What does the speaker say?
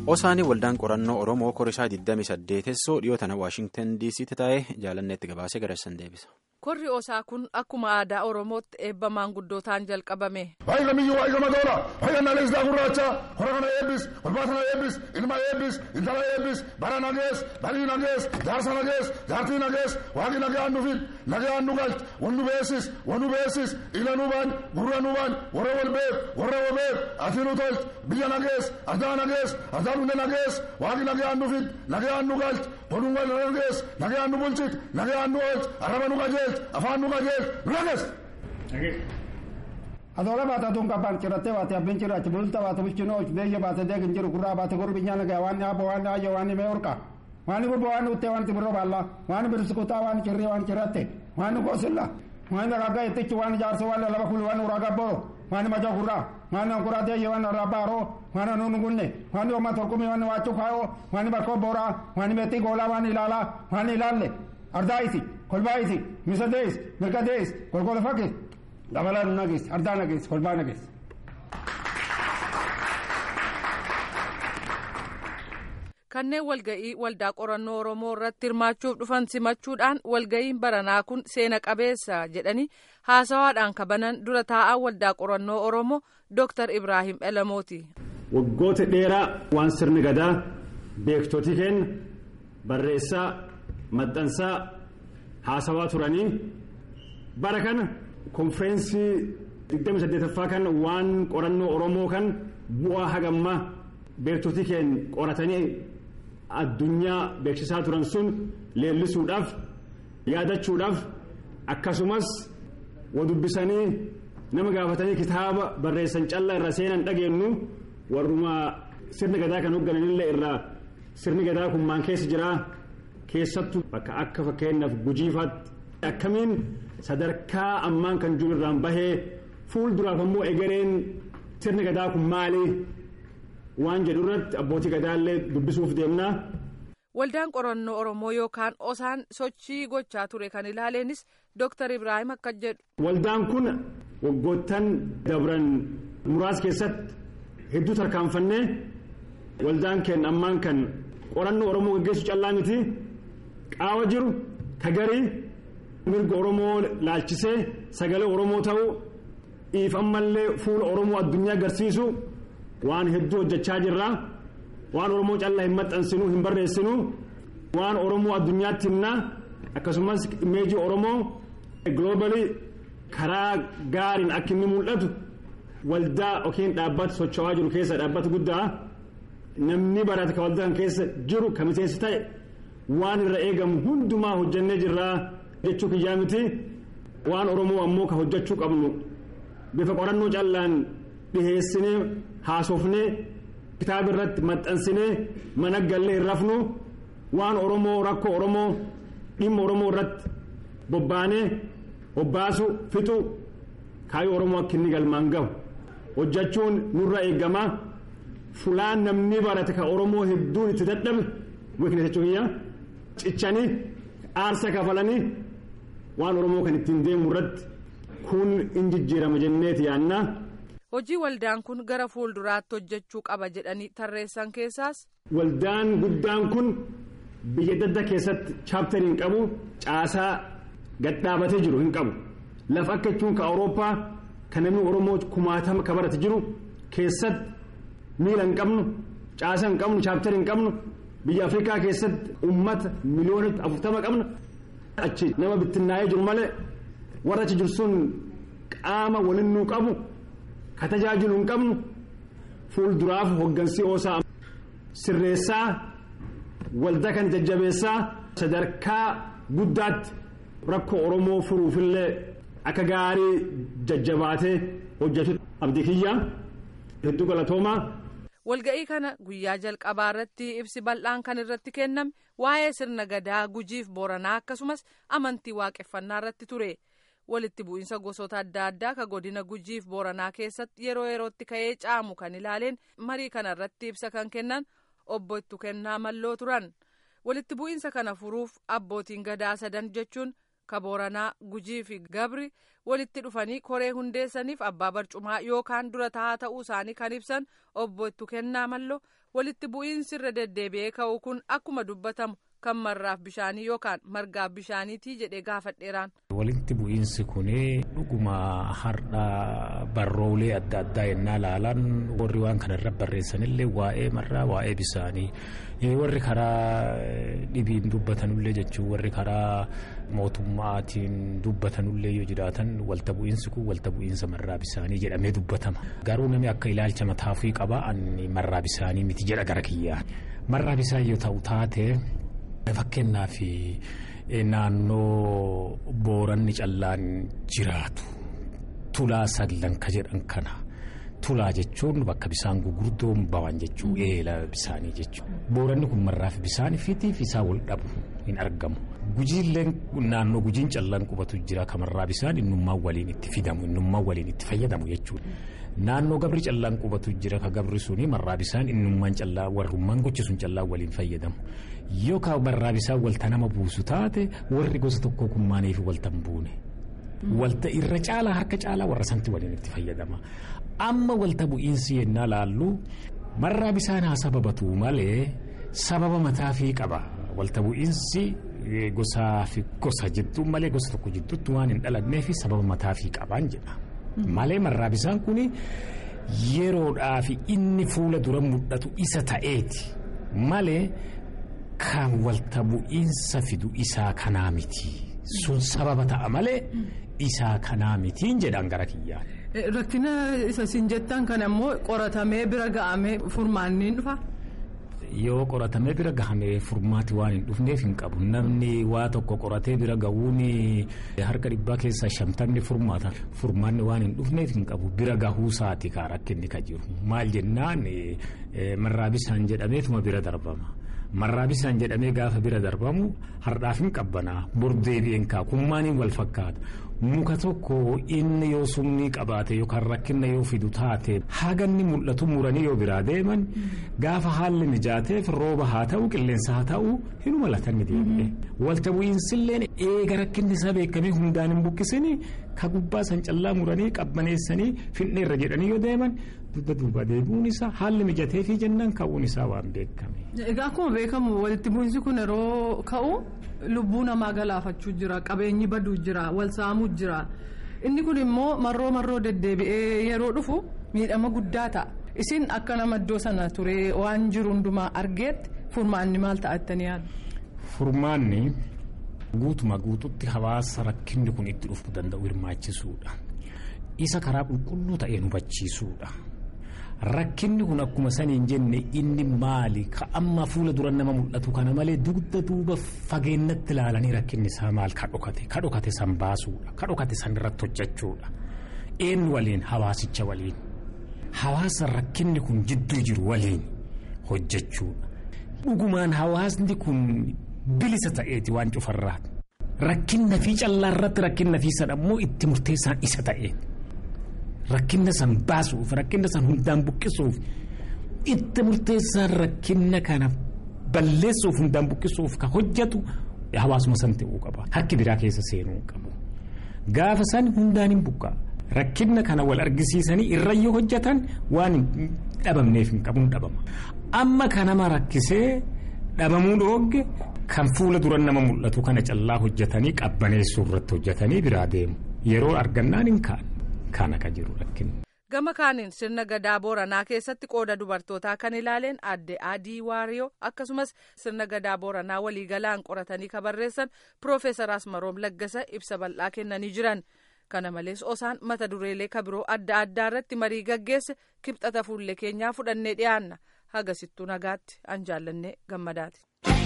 Osaanii waldaan qorannoo Oromoo Korishaa 28 dhiyoo tana Waashingtan DC'tti taa'ee jaalanneetti gabaasee garassan deebisa. Korri osaa kun akkuma aadaa Oromootti eebba maanguddootaan jalqabame. Baay'ee lamiyyuu waa'ee gama tola baay'ee naalee isaa gurraacha hora kana eebbis kolbaasa na eebbis ilma eebbis intala eebbis bara nagees barii nagees jaarsa nagees jaartii nagees waaqi nagaan dhufin nagaan nu galch wannu beesis wannu beesis ila nu baan gurra nu baan warra wal beek warra wal beek ati nu tolch biyya nagees ardaa nagees ardaa dhunde nagees waaqi nagaan dhufin nagaan nu galch toluun wal nagees nagaan nu bulchit nagaan nu oolch arraba nu qajeelch afaan nu qajeelch nu nagees. Adoora baata tun qabbaan cirrattee baate abbiin cirrachi bulta baate bulchinoo beeyya baate deegin jiru gurraa baate gurbi nyaana gaya waan dhaaba waan dhaayyo waan himee urqa waan gurba waan uttee waan tibirro baalla waan birsikutaa waan cirrii waan cirratte waan goosilla waan ragga ittichi waan jaarso waan laba kulu waan uraga boro waan maja gurraa waan ankura deeyye waan rabbaaro waan nuun gunne waan oma torkumi waan waachu kaayoo waan bakko boraa waan meetti goolaa waan ilaalaa waan ilaalle ardaayisi kolbaayisi misadees mirkadees golgola fakkis dabalaa nu nagees ardaa nagees kolbaa nagees. Kanneen walga'ii waldaa qorannoo Oromoo irratti hirmaachuuf dhufan simachuudhaan walga'iin baranaa kun seena qabeessa jedhanii haasawaadhaan kabanan dura taa'aa waldaa qorannoo Oromoo Dr. Ibrahim Elamooti. Waggoota dheeraa waan sirni gadaa beektotii kenna barreessaa maxxansaa haasawaa turanii bara kana. konfereensii 28ffaa kan waan qorannoo oromoo kan bu'aa hagammaa beektotii keenya qoratanii addunyaa beeksisaa turan sun leellisuudhaaf yaadachuudhaaf akkasumas wadubbisanii nama gaafatanii kitaaba barreessan callaa irra seenan dhageenyu warruma sirni gadaa kan hooggananillee irraa sirni gadaa kun maan keessa jiraa keessattuu bakka akka fakkeenyaaf gujiifaatti akkamiin. sadarkaa ammaan kan jiru irraan bahee fuulduraaf ammoo egereen sirni gadaa kun maali waan jedhu irratti abbootii gadaallee dubbisuuf deemnaa. Waldaan qorannoo Oromoo yookaan osaan sochii gochaa ture kan ilaaleenis Dr. Ibrahim akka jedhu. Waldaan kun waggoottan dabran muraasa keessatti hedduu tarkaanfannee waldaan keenya ammaan kan qorannoo Oromoo gaggeessu callaa miti qaawa jiru kagarii. mirga oromoo laalchisee sagalee oromoo ta'uu dhiifammallee fuula oromoo addunyaa agarsiisu waan hedduu hojjechaa jirra waan oromoo callaa hin maxxansinu hin barreessinu waan oromoo addunyaatti himnaa akkasumas imeejii oromoo giloobali karaa gaariin akka inni mul'atu waldaa yookiin dhaabbata socho'aa jiru keessa dhaabbata guddaa namni barate ka waldaa keessa jiru ka miseensi ta'e waan irra eegamu hundumaa hojjannee jirraa. jechuu kiyyaa miti waan oromoo ammoo ka hojjechuu qabnu bifa qorannoo callaan dhiheessinee haasofnee kitaaba irratti maxxansinee mana gallee hin rafnu waan oromoo rakkoo oromoo dhimma oromoo irratti bobbaanee hobbaasu fixu kaayyoo oromoo akka inni galmaan gahu hojjechuun nurra eegama fulaan namni barate ka oromoo hedduun itti dadhabe wiiknes jechuu kiyyaa cichanii aarsa kafalanii waan oromoo kan ittiin deemu irratti kun in jijjiirama jenneeti yaannaa. Hojii waldaan kun gara fuulduraatti hojjechuu qaba jedhanii tarreessan keessaas. Waldaan guddaan kun biyya dadda keessatti chaaptariin qabu caasaa gadhaabatee jiru hin qabu. Lafa akka jechuun ka Awurooppaa kan namni Oromoo kumaatama ka barate jiru keessatti miila hin qabnu caasaa hin qabnu chaaptarii hin qabnu. biyya afrikaa keessatti ummata miliyoona afurtama qabna achi nama bittinnaa'ee jiru malee warra achi jiru sun qaama waliin nuu qabu ka tajaajilu hin qabnu fuulduraaf hoggansii oosaa sirreessaa waldaa kan jajjabeessaa sadarkaa guddaatti rakkoo oromoo furuufillee akka gaarii jajjabaatee hojjetu abdii kiyyaa hedduu galatoomaa. walga'ii kana guyyaa jalqabaa irratti ibsi bal'aan kan irratti kenname waa'ee sirna gadaa gujiif booranaa akkasumas amantii waaqeffannaa irratti ture walitti bu'iinsa gosoota adda addaa ka godina gujiif booranaa keessatti yeroo yerootti ka'ee caamu kan ilaaleen marii kana irratti ibsa kan kennan obbo Ittu Kennaa Malloo turan walitti bu'iinsa kana furuuf abbootiin gadaa sadan jechuun ka booranaa gujii fi gabri walitti dhufanii koree hundeessaniif abbaa barcumaa yookaan dura taa'aa ta'uu isaanii kan ibsan obbo Ittu Kennaa Malloo walitti bu'iinsi irra deddeebi'ee ka'u kun akkuma dubbatamu kan marraaf bishaanii yookaan margaaf bishaaniitii jedhee gaafadheeraan. Walitti bu'iinsi kun dhuguma har'a barroolee adda addaa yennaa laalan warri waan kanarra barreessanillee waa'ee marraa waa'ee bisaanii warri karaa dhibiin dubbatanullee jechuun warri karaa mootummaatiin dubbatanullee yoo jiraatan walta bu'iinsi kun walta bu'iinsa marraa bisaanii jedhamee dubbatama. Garuu namni akka ilaalcha mataafii qaba ani marraa bisaanii miti jedha gara kiyyaa. Marraa bisaan yoo ta'u taate fakkeenyaaf naannoo booranni callaan jiraatu tulaa sallan ka jedhan kana tulaa jechuun bakka bisaan gugurdoon bawan jechuu eela bisaanii jechuudha. Booranni kun marraaf bisaan fitiif isaa wal dhabu hin argamu. Gujiilleen naannoo gujiin callaan qubatu jira kamarraa bisaan innummaan waliin itti fidamu innummaan waliin itti fayyadamu jechuudha. Naannoo gabri callaan qubatu jira ka gabri suni marraa bisaan innummaan callaa warrummaan gochi sun callaan waliin fayyadamu. Yookaan marraa bisaan walta nama buusu taate warri gosa tokko kun maaniif walta hin buune. Walta irra caalaa harka caalaa warra santi waliin itti fayyadama. Amma walta bu'iinsi yennaa laallu marraa bisaan haa sababatu malee sababa mataafii qaba. Walta bu'iinsi gosaa fi gosa jidduu malee gosa tokko jidduutti waan hin dhalanneef sababa mataafii qabaan jedha. Malee marraa bisaan kun yeroodhaaf inni fuula dura mul'atu isa ta'eeti. Malee kan walta bu'iinsa fidu isaa kanaa miti. Sun sababa ta'a malee isaa kanaa mitiin jedhan gara kiyyaa. Rakkina isa siin jettan kan ammoo qoratamee bira ga'amee furmaanni dhufa. Yoo qoratamee bira gahamee furmaati waan hin dhufneef hin qabu namni waa tokko qoratee bira gahuun harka dhibbaa keessaa shantamni furmaata furmaanni waan hin dhufneef hin qabu bira gahuu isaati kaa rakkinni ka jiru maal jennaan marraa bisaan jedhameetuma bira darbama. marraa bisaan jedhamee gaafa bira darbamu hardhaaf hin qabbanaa bordeebi'een kaa kummaaniin wal fakkaata muka tokko inni yoo sumnii qabaate yookaan rakkina yoo fidu taate haganni mul'atu muranii yoo biraa deeman gaafa haalli mijaateef rooba haa ta'u qilleensa haa ta'u hinuma latanni deebi'e walta bu'iinsilleen eega rakkinni isaa beekamee hundaan hin buqqisini ka gubbaa san callaa muranii qabbaneessanii finneerra jedhanii yoo deeman dubba duuba deebi'uun isaa haalli mijatee fi jennaan ka'uun isaa waan beekame. Egaa akkuma beekamu walitti bu'iinsi kun yeroo ka'u lubbuu namaa galaafachuu jira qabeenyi baduu jira wal saamuu jira inni kun immoo marroo marroo deddeebi'ee yeroo dhufu miidhama guddaa ta'a isin akka nama iddoo sana ture waan jiru hundumaa argeetti furmaanni maal ta'attanii yaadu. Furmaanni guutuma guututti hawaasa rakkinni kun itti dhufuu danda'u hirmaachisuudha isa karaa qulqulluu ta'een hubachiisuudha. Rakkinni kun akkuma saniin jenne inni maali ka amma fuula dura nama mul'atu kana malee dugda duuba fageennatti ilaalanii rakkinni isaa maal ka dhokate ka dhokate san baasuudha ka dhokate san irratti hojjechuudha eenyu waliin hawaasicha waliin hawaasa rakkinni kun jidduu jiru waliin hojjechuudha dhugumaan hawaasni kun bilisa ta'eeti waan cufarraa rakkinna fi callaa irratti rakkinna fi sadhammoo itti murteessaan isa ta'eeti. Rakkinna san baasuuf rakkinna san hundaan buqqisuuf itti murteessaan rakkinna kana balleessuuf hundaan buqqisuuf ka hojjetu hawaasuma san ta'uu qaba. Harki biraa keessa seenuu qabu. Gaafa san hundaan hin buqqaa. Rakkinna kana wal argisiisanii irra yoo hojjetan waan hin dhabamneef hin qabuun dhabama. Amma kanama rakkisee dhabamuu dhoogge kan fuula dura nama mul'atu kana callaa hojjetanii qabbaneessuu irratti hojjetanii biraa deemu. Yeroo argannaan hin kaa'an. Kana ka jiru rakkin. Gama kaaniin sirna gadaa booranaa keessatti qooda dubartootaa kan ilaaleen adde adii waariyoo akkasumas sirna gadaa booranaa waliigalaan qoratanii ka barreessan piroofeesar Asmaroom Laggasa ibsa bal'aa kennanii jiran. Kana malees osaan mata dureelee kabiroo adda addaa irratti marii gaggeesse kibxata fuullee keenyaa fudhannee dhiyaanna. Hagasittuu nagaatti an jaallannee gammadaati.